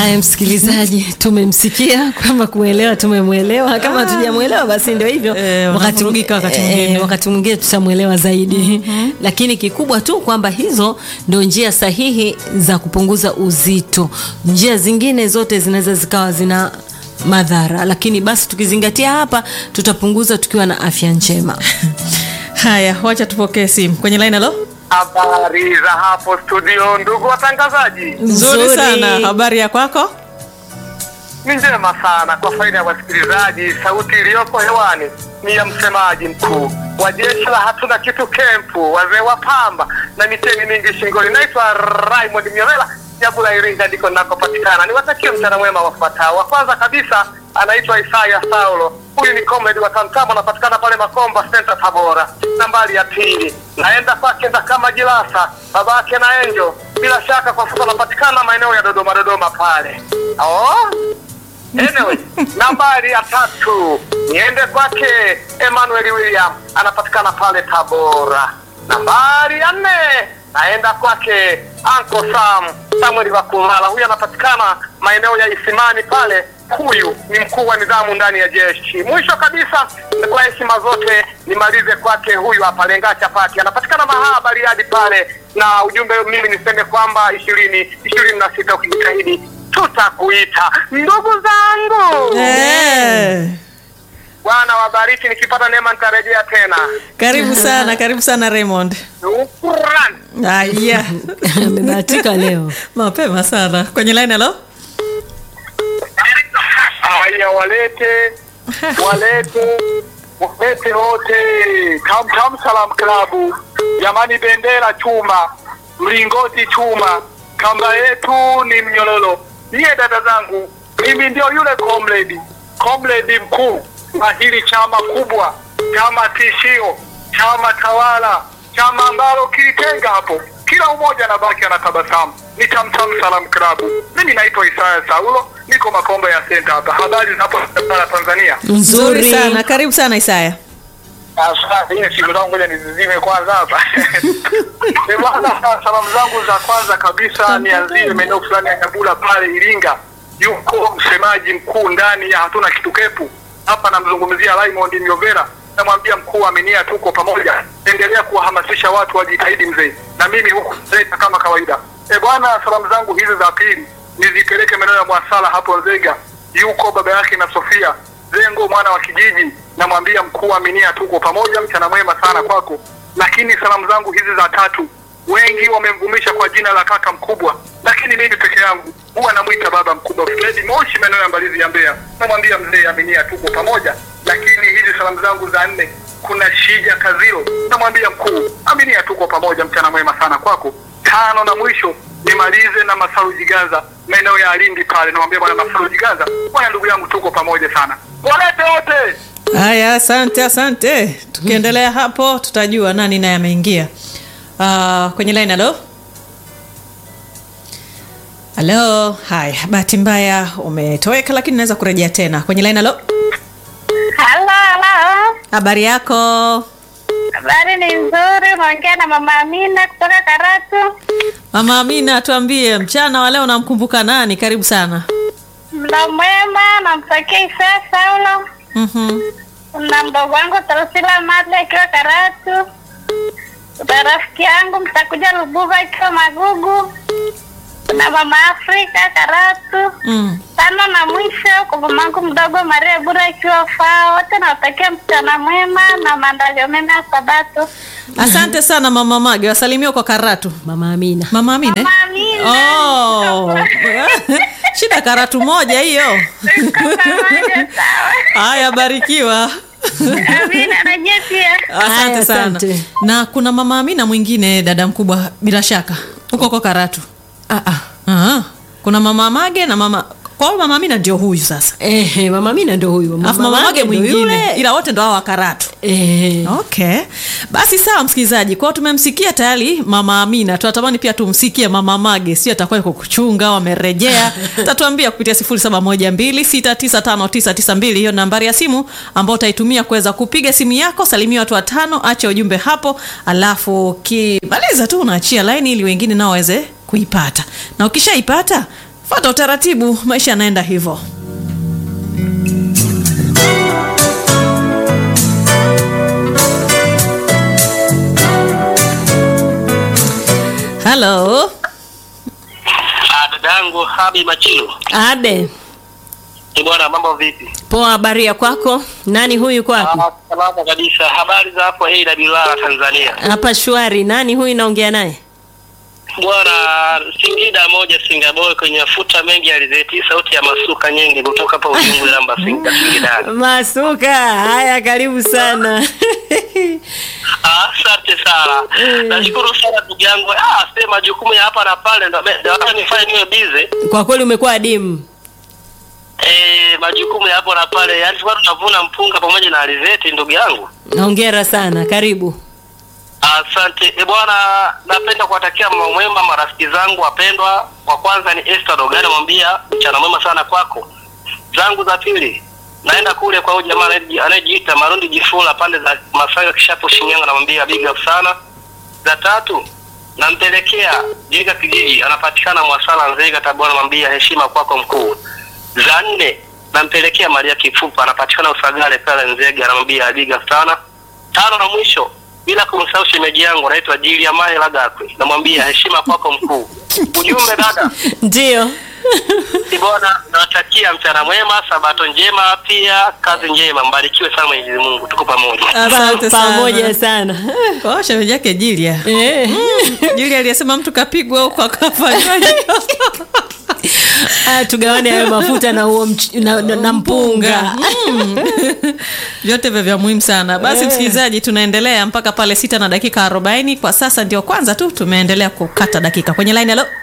Haya, msikilizaji, tumemsikia kwamba kumwelewa, tumemwelewa. Kama hatujamwelewa basi ndio hivyo, Eh, wanavurugika wakati mwingine. wakati mwingine tutamwelewa zaidi lakini kikubwa tu kwamba hizo ndio njia sahihi za kupunguza uzito. Njia zingine zote zinaweza zikawa zina madhara, lakini basi tukizingatia hapa, tutapunguza tukiwa na afya njema. Haya, wacha tupokee simu kwenye line. Halo, Habari za hapo studio, ndugu watangazaji, nzuri Nzuri. sana. Habari ya kwako? ni njema sana. Kwa faida ya wasikilizaji, sauti iliyoko hewani ni ya msemaji mkuu wa jeshi la hatuna kitu kempu, wazee wa pamba na miteni mingi shingoni. Naitwa Raymond Myovela Nyabula, Iringa ndiko ninakopatikana. Niwatakie mchana mwema wafuatao. Wa kwanza kabisa anaitwa Isaya Saulo, huyu ni comrade wa Tamtama, anapatikana pale Makomba Center Tabora. Nambari ya pili naenda kwake kama Jilasa, babake na Enjo, bila shaka kwa sasa anapatikana maeneo ya Dodoma, Dodoma pale oh. Anyway, nambari ya tatu niende kwake Emmanuel William anapatikana pale Tabora. Nambari ya nne naenda kwake Uncle Sam Samuel Wakulala, huyu anapatikana maeneo ya Isimani pale. Huyu ni mkuu wa nidhamu ndani ya jeshi. Mwisho kabisa, kwa heshima zote nimalize kwake huyu hapa Lenga Chapati, anapatikana Mahaa Bariadi pale, na ujumbe mimi niseme kwamba ishirini ishirini na sita ukijitahidi tutakuita ndugu zangu. Eh, Bwana wabariki, nikipata neema nitarejea tena. karibu sana, karibu sana Raymond. Shukrani. Haya, Amebahatika leo. mapema sana kwenye line. Halo, Haya, walete walete walete wote Tam Tam Salam Klabu, jamani, bendera chuma, mlingoti chuma, kamba yetu ni mnyololo. Niye dada zangu, mimi ndio yule comrade comrade mkuu wa hili chama kubwa, chama tishio, chama tawala, chama ambalo kilitenga hapo kila umoja anabaki anatabasamu. Ni Tam Tam Salam Klabu. Mimi naitwa Isaya Saulo, niko Makombo ya Center hapa. Habari za hapo Tanzania? nzuri sana, karibu sana Isaya. Asante, hii simu zangu ngoja nizizime kwanza hapa. Eh, bwana, salamu zangu za kwanza kabisa nianzie maeneo fulani ya Nyabula pale Iringa. Yuko msemaji mkuu ndani ya hatuna kitu kepu hapa, namzungumzia Raymond Myovera. Namwambia mkuu, aminia, tuko pamoja, endelea kuwahamasisha watu wajitahidi mzee, na mimi huku Nzega kama kawaida. E bwana, salamu zangu hizi za pili nizipeleke maeneo ya Mwasala hapo Nzega. Yuko baba yake na Sofia Zengo mwana wa kijiji, namwambia mkuu, aminia, tuko pamoja, mchana mwema sana kwako. Lakini salamu zangu hizi za tatu, wengi wamemvumisha kwa jina la kaka mkubwa, lakini mimi peke yangu huwa namwita baba mkubwa. Fredi Moshi, maeneo ya Mbalizi ya Mbeya, namwambia mzee, aminia, tuko pamoja. Lakini hizi salamu zangu za nne, kuna Shija Kaziro, namwambia mkuu, aminia, tuko pamoja, mchana mwema sana kwako. Tano na mwisho nimalize na Masaru Jiganza maeneo ya Alindi pale, namwambia bwana Masaru Jiganza, bwana ndugu yangu, tuko pamoja sana, walete wote. Haya, asante, asante. Tukiendelea hapo, tutajua nani naye ameingia uh, kwenye line. Halo, halo. Haya, bahati mbaya umetoweka, lakini naweza kurejea tena kwenye line. Halo, Halo, halo. habari yako? Habari ni nzuri. Unaongea na mama Amina kutoka Karatu. Mama Amina, tuambie mchana wa leo namkumbuka nani? Karibu sana. Mda mwema, namtakia Isaya Saulo Mhm. na mdogo wangu Tarusila Madle akiwa Karatu, na rafiki yangu mtakuja Lubuva akiwa Magugu, na mama Afrika Karatu. Mm. Tano na mwisho kwa mamangu mdogo Maria Bura akiwa Faa. Wote nawatakia mchana mwema na maandalio mema ya Sabato. Asante sana mama Mage, wasalimia kwa Karatu. Mama Amina. Mama Amina. eh? Mama Amina. Oh. Shida Karatu moja hiyo. Tuko pamoja, sawa. Haya, barikiwa. Amina na nyie pia. Asante Haya, sana. asante. Na kuna mama Amina mwingine dada mkubwa bila shaka. Huko kwa Karatu. Ah, ah. Aha. Kuna mama Mage na mama kwa hiyo mama Amina ndio huyu sasa. Ehe, Mama Amina ndo huyu. Alafu mama Mage ndo mwingine. yule. Ila wote ndo hao wa Karatu. Ehe. Okay, basi sawa, msikilizaji, kwao tumemsikia tayari mama Amina, tunatamani pia tumsikie mama Mage, sio atakuwa yuko kuchunga au amerejea. Tatuambia kupitia 0712695992 hiyo nambari ya simu ambayo utaitumia kuweza kupiga simu yako, salimia watu watano, acha ujumbe hapo, alafu kimaliza tu unaachia laini ili wengine nao waweze kuipata, na ukishaipata fata utaratibu maisha yanaenda hivyo halo Ah, dadangu Habi Machilu. Abe, Ni bwana, mambo vipi? poa, habari ya kwako? Nani huyu yuko wapi? Ah, salama kabisa. Habari za hapo hii Bilala Tanzania. Hapa shwari. Nani huyu naongea naye? Bwana, Singida moja Singapore kwenye mafuta mengi ya alizeti, sauti ya masuka nyingi kutoka hapa Ujungu namba Singida Singida. Masuka. Haya, karibu sana. Ah, asante sana. Nashukuru sana ndugu yangu. Ah, sema majukumu ya hapa na pale ndo ndo hata nifanye niwe busy. Kwa kweli umekuwa adimu. Eh, majukumu ya hapo na pale. Yaani tulikuwa tunavuna mpunga pamoja na alizeti ndugu yangu. Hongera sana, karibu. Asante e bwana, napenda kuwatakia mama mwema marafiki zangu wapendwa. Wa kwanza ni Esther Dogani, mwambia mchana mwema sana kwako. Zangu za pili naenda kule kwa huyu jamaa anayeji- anayejiita Marundi Jifula pande za Masanga Kishapo Shinyanga, namwambia big up sana. Za tatu nampelekea Jega kijiji, anapatikana Mwasala Nzega Tabora, namwambia heshima kwako mkuu. Za nne nampelekea Maria Kifupa, anapatikana Usagale pale Nzega, namwambia big up sana. Tano na mwisho bila kumsahau shemeji yangu anaitwa Jilia Mae Lagakwe, namwambia heshima kwako mkuu. Ujumbe dada, Ndio. si bwana, nawatakia mchana mwema, sabato njema, pia kazi njema, mbarikiwe sana Mwenyezi Mungu, tuko pamoja. asante Pa- pamoja sana sana. kwa shemeji yake jilia Eh. jilia aliyesema mtu kapigwa huko akafanyaje Ah, tugawane hayo mafuta na huo mch- na, na, na mpunga. Mm. vyote vya vya muhimu sana basi Eh. msikilizaji tunaendelea mpaka pale sita na dakika arobaini kwa sasa ndio kwanza tu tumeendelea kukata dakika kwenye line halo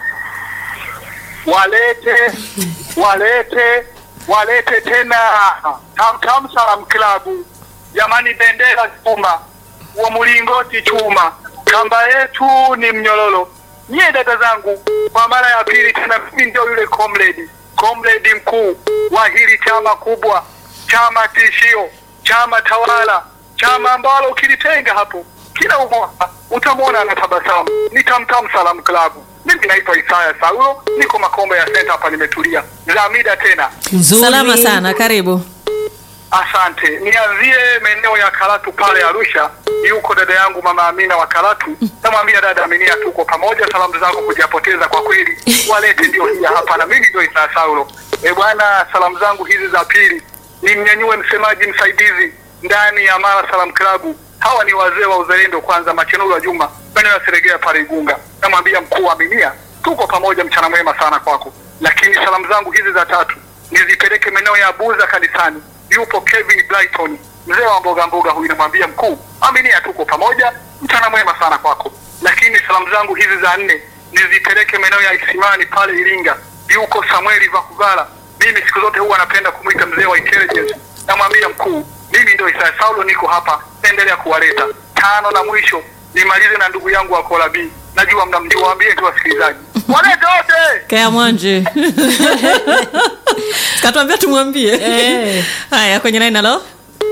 walete walete walete tena tamtam salam klabu jamani bendera chuma wa mlingoti chuma kamba yetu ni mnyololo nyie dada zangu kwa mara ya pili tena mimi ndio yule comrade comrade mkuu wa hili chama kubwa chama tishio chama tawala chama ambalo ukilitenga hapo kila umoja utamwona anatabasamu ni tamtam salam klabu mimi naitwa Isaya Saulo niko Makombe ya Center hapa nimetulia za mida tena Nzuri. salama sana karibu Asante. Nianzie maeneo ya Karatu pale Arusha. Yuko dada yangu mama Amina wa Karatu. Namwambia dada Aminia, tuko pamoja. Salamu zako kujapoteza kwa kweli, walete ndio hii hapa, na mimi ndio Isa Saulo. E bwana, salamu zangu hizi za pili nimnyanyue msemaji msaidizi ndani ya Mara Salam Klabu. Hawa ni wazee wa uzalendo, kwanza Machenuru wa Juma maeneo ya Seregea pale Igunga. Namwambia mkuu wa Aminia, tuko pamoja, mchana mwema sana kwako. Lakini salamu zangu hizi za tatu nizipeleke maeneo ya Buza kanisani. Yupo Kevin Brighton, mzee wa mboga mboga huyu, namwambia mkuu, aminia, tuko pamoja, mchana mwema sana kwako. Lakini salamu zangu hizi za nne nizipeleke maeneo ya Isimani pale Iringa. Yuko Samueli Vakugala, mimi siku zote huwa napenda kumwita mzee wa intelligence. Namwambia mkuu, mimi ndio Isaya Saulo, niko hapa, endelea kuwaleta. Tano na mwisho nimalize na ndugu yangu wa Kolabi, najua mnamjua, waambie tu wasikilizaji walete wote. kea mwanje katuambia tumwambie Eh. haya kwenye line halo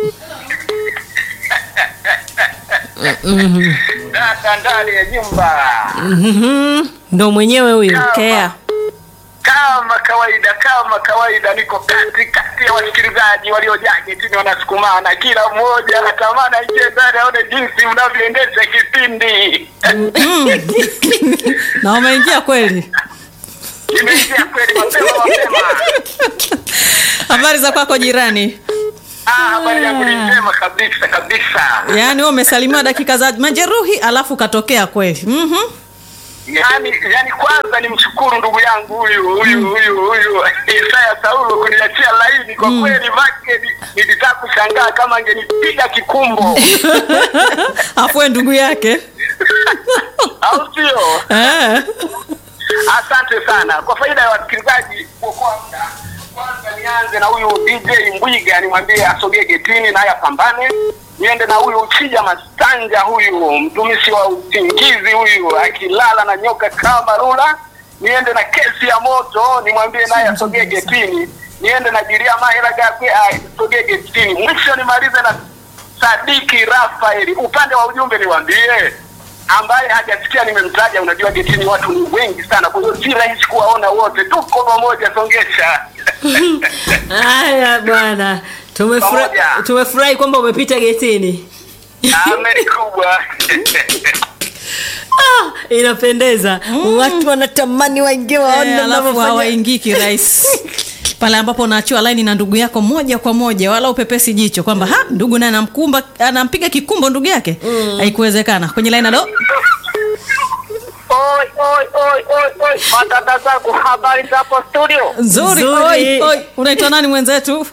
Dada ndani ya nyumba Mhm. Ndo mwenyewe huyo. kea kama kawaida, kama kawaida, niko kati kati ya wasikilizaji waliojaa getini, wanasukumana, kila mmoja anatamani aingie ndani aone jinsi mnavyoendesha kipindi. na wameingia kweli Imeingia kweli mapema mapema. habari za kwako jirani Ah, habari yangu ni njema kabisa kabisa. yaani wewe umesalimiwa dakika za majeruhi alafu ukatokea kweli mm-hmm. Yani, yani kwanza nimshukuru ndugu yangu huyu huyu huyu huyu Isaya Saulo kuniachia laini kwa kweli, make ni- nilitaka kushangaa kama angenipiga kikumbo afue ndugu yake au sio? eh. Asante sana kwa faida ya wasikilizaji. Kwa kwanza kwanza nianze na huyu DJ Mbwiga, nimwambie asogee getini naye apambane. Niende na huyu Chija Masanja, huyu mtumishi wa usingizi huyu, akilala na nyoka kama rula. Niende na kesi ya moto, nimwambie naye asogee getini. Niende na Jiria Mahera Gakwe asogee getini. Mwisho nimalize na Sadiki Rafaeli. Upande wa ujumbe niwaambie ambaye hajasikia nimemtaja, unajua getini watu ni wengi sana, kwa hiyo si rahisi kuwaona wote. Tuko pamoja, songesha. Haya bwana, tumefurahi Pamoja. tumefurahi kwamba umepita getini. Ameri kubwa. Ah, inapendeza watu wanatamani waingie waone Eh, alafu mnavyofanya. hawaingii kirahisi pale ambapo unaachiwa laini na ndugu yako moja kwa moja wala upepesi jicho kwamba ha ndugu naye anamkumba anampiga kikumbo ndugu yake haikuwezekana kwenye laini alo Oi, oi, oi, oi, oi. Madada zangu, habari zapo studio? nzuri Nzuri. oi, oi. unaitwa nani mwenzetu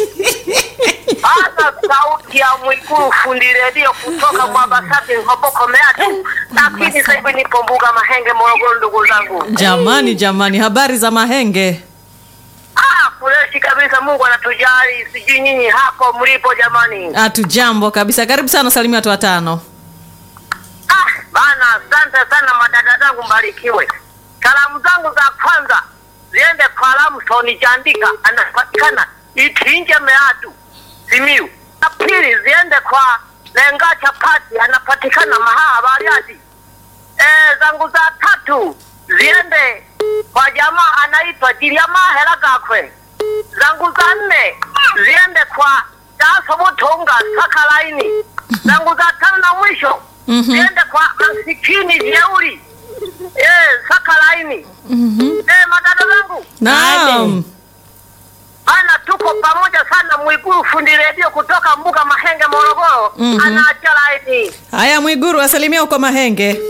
Hata sauti ya Mwikulu fundi redio kutoka Mwabasati Ngoboko Meatu, lakini sasa hivi nipo mbuga Mahenge, Morogoro. Ndugu zangu, jamani jamani habari za mahenge ah, freshi kabisa. Mungu anatujali, sijui nyinyi hapo mlipo jamani. hatu jambo kabisa karibu sana salimia watu watano Ah, bana, asante sana madada zangu, mbarikiwe. Salamu zangu za kwanza ziende kwa Lamson Jandika, anapatikana Itinje Meatu, Simiu. Na pili ziende kwa Lenga Chapati, anapatikana Mahaa Bariadi. Eh, zangu za tatu ziende kwa jamaa anaitwa Jiliama Hela Gakwe. Zangu za nne ziende kwa Daso Butunga Saka Laini. Zangu za tano na mwisho ziende kwa masikini jeuri eh, Saka Laini. Eh, madada zangu naam bana, tuko pamoja sana. Mwiguru fundi redio kutoka Mbuga Mahenge, Morogoro Mhm. anaacha laini. haya mwiguru asalimia uko mahenge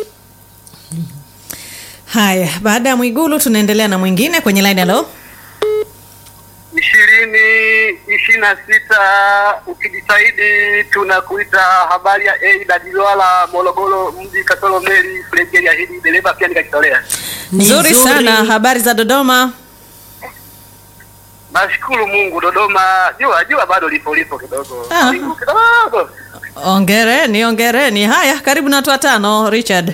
haya baada ya mwigulu tunaendelea na mwingine kwenye laini alo ishirini ishirini na sita ukijitahidi tunakuita habari ya Eida Dilwala Morogoro mji Katoro Meli Flegeli ahidi dereva pia nikajitolea. Ni nzuri nzuri. sana habari za dodoma Nashukuru Mungu, Dodoma jua jua bado lipo lipo kidogo Ah. Wingu kidogo. ongereni ongereni haya karibu na watu watano richard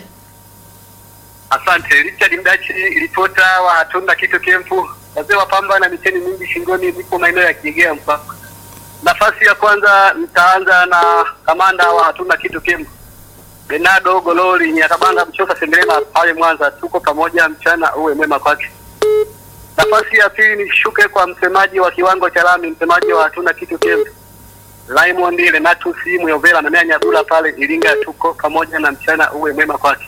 Asante Richard Mdachi, ripota wa hatuna kitu kempu, wazee wa pamba na micheni mingi shingoni, nipo maeneo ya Kigea mpaka. Nafasi ya kwanza nitaanza na kamanda wa hatuna kitu kempu Benado Gololi Nyakabanga Mchoka Sengerema pale Mwanza, tuko pamoja, mchana uwe mwema kwake. Nafasi ya pili nishuke kwa msemaji wa kiwango cha lami, msemaji wa hatuna kitu kempu Raymond Renatus Muyovela na Mea Nyagula pale Iringa, tuko pamoja na mchana uwe mwema kwake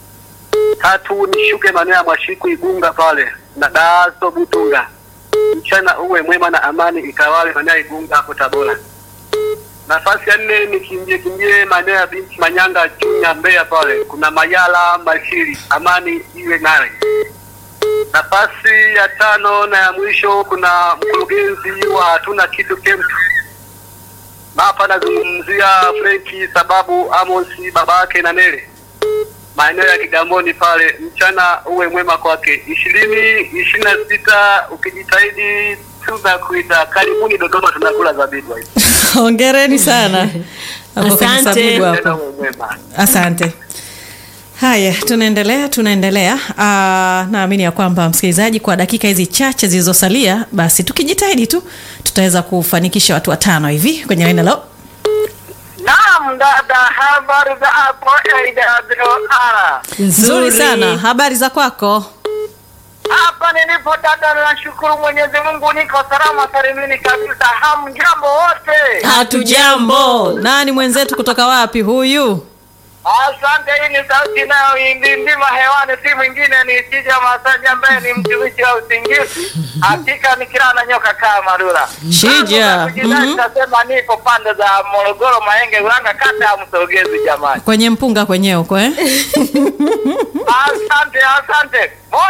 tatu nishuke maeneo ya Mwashiku Igunga pale na Daso Butunga, mchana uwe mwema na amani ikawale maeneo ya Igunga hapo Tabora. Nafasi ya nne nikimbie kimbie maeneo ya binti Manyanga Chunya Mbeya pale kuna Mayala Mashiri, amani iwe naye. Nafasi ya tano na ya mwisho kuna mkurugenzi wa hatuna kitu kemtu na hapa nazungumzia Frenki sababu Amosi baba yake na Nele maeneo ya Kigamboni pale, mchana uwe mwema kwake. ishirini ishirini na sita ukijitahidi tunakuita karibuni Dodoma, tunakula zabibu hizi. ongereni sana Hapo kwenye Asante. sabibu hapo. Tena uwe mwema. asante haya tunaendelea tunaendelea Ah, naamini ya kwamba msikilizaji kwa dakika hizi chache zilizosalia basi tukijitahidi tu tutaweza kufanikisha watu watano hivi kwenye laini lao Naam, dada, habari za hapo AWR. nzuri sana habari za kwako Hapa nilipo dada, nashukuru Mwenyezi Mungu, niko salama salimini kabisa. Hamjambo wote? hatujambo nani mwenzetu kutoka wapi huyu Asante. Hii ni sauti inayoindindima hewani, si mwingine ni Tija Masaji ambaye ni mtumishi wa usingizi. Hakika ni kila na nyoka kama marula. Shija. Kujidai Mhm. Nasema nipo pande za Morogoro, Mahenge, Ulanga, kata ya Msogezi. Jamani, kwenye mpunga kwenyewe huko eh? asante asante.